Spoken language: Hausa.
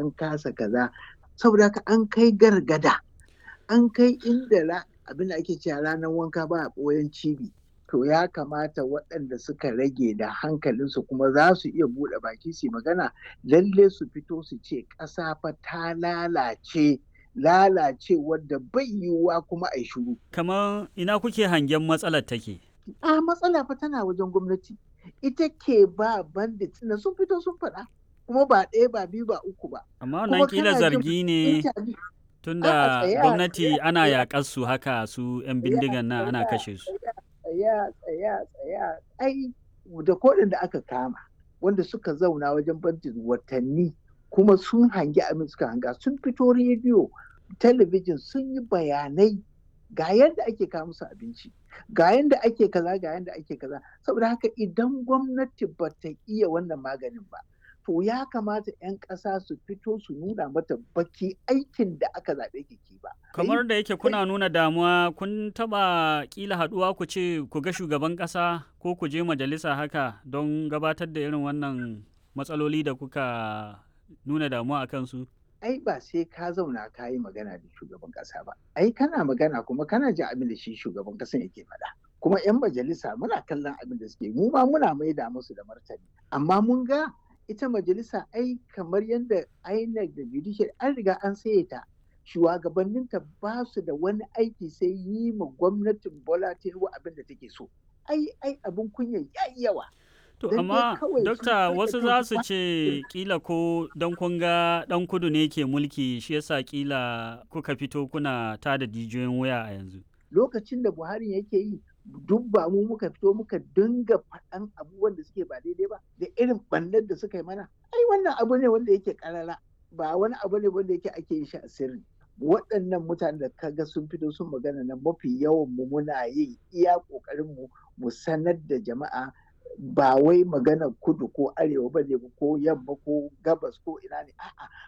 an kasa kaza saboda haka an kai gargada an kai inda abin da ake cewa ranar wanka ba a ɓoyen cibi to ya kamata waɗanda suka rage da hankalinsu kuma za su iya buɗe baki su magana lalle su fito su ce ƙasa fa ta lalace lalace wadda bai yiwuwa kuma a shuru. Kamar ina kuke hangen matsalar take? A matsala fa tana wajen gwamnati. Ita ke ba bandit na sun fito sun faɗa. Kuma ba ɗaya ba biyu ba uku ba. Amma wannan kila zargi ne tunda gwamnati ana yaƙar su haka su 'yan bindigan nan ana kashe su. Tsaya tsaya tsaya ai da koɗin da aka kama wanda suka zauna wajen bandit watanni kuma sun hangi abin suka hanga sun fito rediyo talabijin sun yi bayanai ga yadda ake kawo musu abinci ga yadda ake kaza ga yadda ake kaza saboda haka idan gwamnati ba ta iya wannan maganin ba to ya kamata 'yan ƙasa su fito su nuna mata baki aikin da aka zaɓe ki ba. kamar da yake kuna nuna damuwa kun taɓa ƙila haɗuwa ku ce ku ga shugaban ƙasa ko ku je majalisa haka don gabatar da irin wannan matsaloli da kuka nuna damuwa a kansu? Ai ba sai ka zauna ka yi magana da shugaban ƙasa ba. Ai kana magana kuma kana jin abin da shi shugaban ƙasan yake faɗa. Kuma 'yan majalisa muna kallon abin da suke mu ma muna maida musu da martani. Amma mun ga ita majalisa ai kamar yadda INEC da judicial an riga an saye ta. Shugabanninta ba su da wani aiki sai yi ma gwamnatin Bola Tinubu abin da take so. Ai ai abin kunya yayi yawa. To amma dokta wasu za su ce kila ko don kun ga dan kudu ne ke mulki shi yasa kila kuka fito kuna tada jijiyoyin wuya a yanzu. Lokacin da Buhari yake yi duk ba mu muka fito muka dinga faɗan abubuwan da suke ba daidai ba da irin ɓannar da suka yi mana. Ai wannan abu ne wanda yake ƙarara ba wani abu ne wanda yake ake yin shi a sirri. Waɗannan mutanen da kaga sun fito sun magana na mafi yawan mu muna yin iya ƙoƙarin mu mu sanar da jama'a ba wai magana kudu ko arewa ba ne ko yamma ko gabas ko ina ne a'a